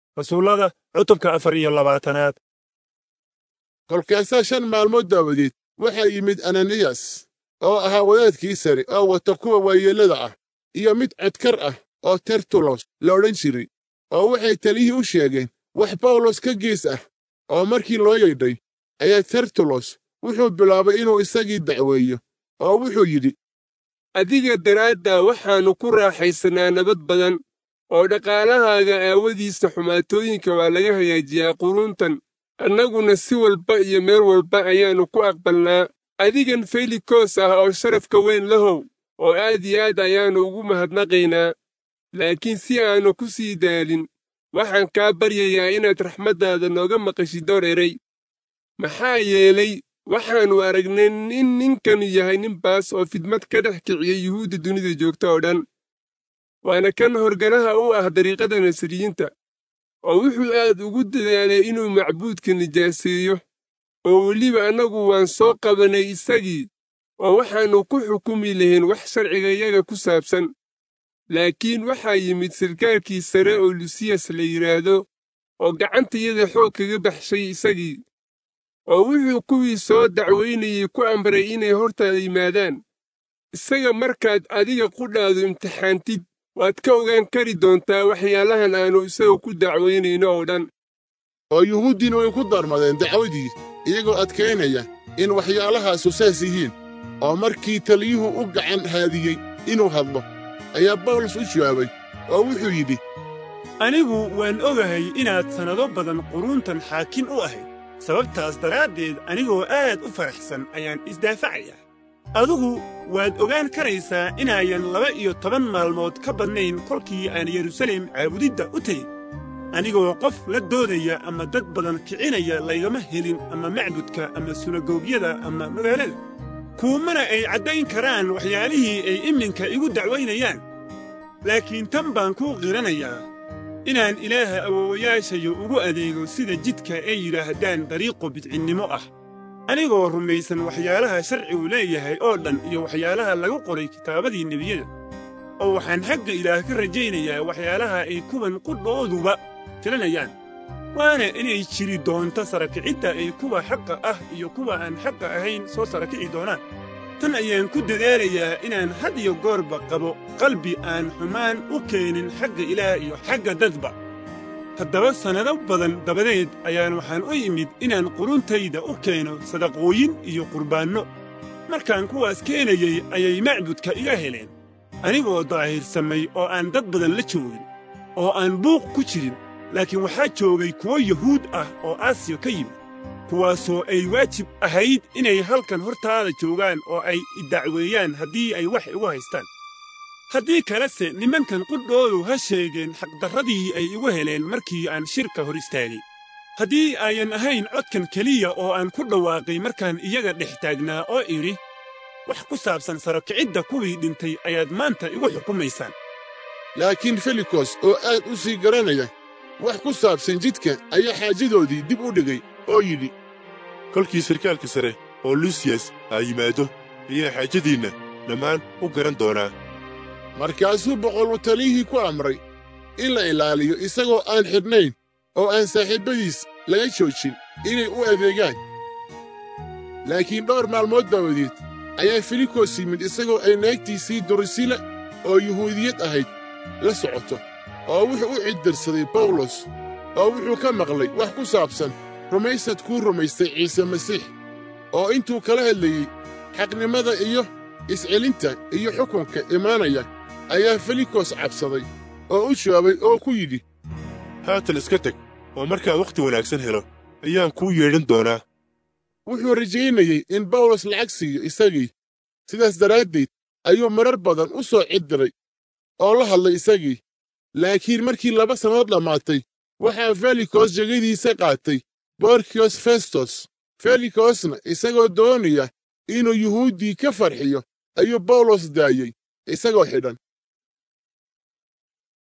rasuullada cutubka afar iyo labaatanaad kolkaasaa shan maalmood daawadeed waxaa yimid ananiyas oo ahaa wadaadkii sare oo wata kuwa waayeellada ah iyo mid codkar ah oo tertulos la odhan jiray oo waxay taliyihii u sheegeen wax bawlos ka gees ah oo markii loo yeedhay ayaa tertulos wuxuu bilaabay inuu isagii dacweeyo oo wuxuu yidhi adiga daraaddaa waxaannu ku raaxaysanaa nabad badan oo dhaqaalahaaga aawadiisa xumaatooyinka waa laga hagaajiyaa quruntan annaguna si walba iyo meel walba ayaannu ku aqbalnaa adigan felikos ah oo sharafka weyn lahow oo aad iyo aad ayaannu ugu mahadnaqaynaa laakiin si aannu ku sii daalin waxaan kaa baryayaa inaad raxmaddaada nooga maqashid door eray maxaa yeelay waxaannu aragnay in ninkanu yahay nin baas oo fidmad ka dhex kiciyey yuhuudda dunida joogta oo dhan waana kan horganaha u ah dariiqada nasriyiinta oo wuxuu aad ugu dadaalay inuu macbuudka nijaaseeyo oo weliba annagu waan soo qabannay isagii oo waxaannu ku xukumi lahayn wax sharcigayaga ku saabsan laakiin waxaa yimid sarkaalkii sare oo lusiyas la yidhaahdo oo gacantayada xoog kaga baxshay isagii oo wuxuu kuwii soo dacwaynayey ku amray inay hortaada yimaadaan isaga markaad adiga qudhaadu imtixaantid waad ka ogaan kari doontaa waxyaalahan aannu isaga ku dacwaynayno oo dhan oo yuhuuddiina way ku darmadeen dacwadii iyagoo adkaynaya in waxyaalahaasu saas yihiin oo markii taliyuhu u gacan haadiyey inuu hadlo ayaa bawlos u jawaabay oo wuxuu yidhi anigu waan ogahay inaad sannado badan quruntan xaakin u ahayd sababtaas daraaddeed anigoo aad u faraxsan ayaan isdaafacayaa adugu waad ogaan karaysaa inaayan laba iyo toban maalmood ka badnayn kolkii aan yerusalem caabudidda u tegin anigoo qof la doodaya ama dad badan kicinaya laygama helin ama macbudka ama sunagoogyada ama magaalada kuumana ay caddayn karaan waxyaalihii ay iminka igu dacwaynayaan laakiin tan baan kuu qiranayaa inaan ilaaha awoowayaashayo ugu adeego sida jidka ay yidhaahdaan dariiqo bidcinnimo ah anigoo rumaysan waxyaalaha sharcigu leeyahay oo dhan iyo waxyaalaha lagu qoray kitaabadii nebiyada oo waxaan xagga ilaah ka rajaynayaa waxyaalaha ay kuwan qudhooduba tiranayaan waana inay jiri doonto sarakicidda ay kuwa xaqa ah iyo kuwa aan xaqa ahayn soo sarakici doonaan tan ayaan ku dadaalayaa inaan had iyo goorba qabo qalbi aan xumaan u keenin xagga ilaah iyo xagga dadba haddaba sannado badan dabadeed ayaan waxaan u yimid inaan quruntayda u keeno sadaqooyin iyo qurbaanno markaan kuwaas keenayey ayay macbudka iga heleen anigoo daahirsamay oo aan dad badan la joogin oo aan buuq ku jirin laakiin waxaa joogay kuwo yuhuud ah oo aasiya ka yimid kuwaasoo ay waajib ahayd inay halkan hortaada joogaan oo ay idacweeyaan haddii ay wax igu haystaan haddii kalese nimankan qudhoodu ha sheegeen xaqdarradii ay igu heleen markii aan shirka hor istaagay haddii ayan ahayn codkan keliya oo aan ku dhawaaqay markaan iyaga dhex taagnaa oo idhi wax ku saabsan sarakicidda kuwii dhintay ayaad maanta igu xukumaysaan laakiin felikos oo aad u sii garanaya wax ku saabsan jidka ayaa xaajadoodii dib u dhigay oo yidhi kolkii sarkaalka sare oo lusiyas aa yimaado ayaa xaajadiinna dhammaan u garan doonaa markaasuu boqol taliyihii ku amray in la ilaaliyo isagoo aan xidhnayn oo aan saaxiibbadiis laga joojin inay u adeegaan laakiin dhowr maalmood daawadeed ayaa filikos yimid isagoo ay naagtiisii durisila oo yuhuudiyad ahayd la socoto oo wuxuu u ciddirsaday bawlos oo wuxuu ka maqlay wax ku saabsan rumaysad kuu rumaystay ciise masiix oo intuu kala hadlayey xaqnimada iyo iscelinta iyo xukunka imaanaya ayaa felikos cabsaday oo u jawaabay oo ku yidhi haatan iska teg oo markaan wakhti wanaagsan helo ayaan kuu yeedhan doonaa wuxuu rajaynayey in bawlos lacag siiyo isagii sidaas daraaddeed ayuu marar badan u soo ciddiray oo la hadlay isagii laakiin markii laba sannadood dhammaatay waxaa felikos jegadiisa qaatay borkiyos festos felikosna isagoo doonaya inuu yuhuuddii ka farxiyo ayuu bawlos daayey isagoo xidhan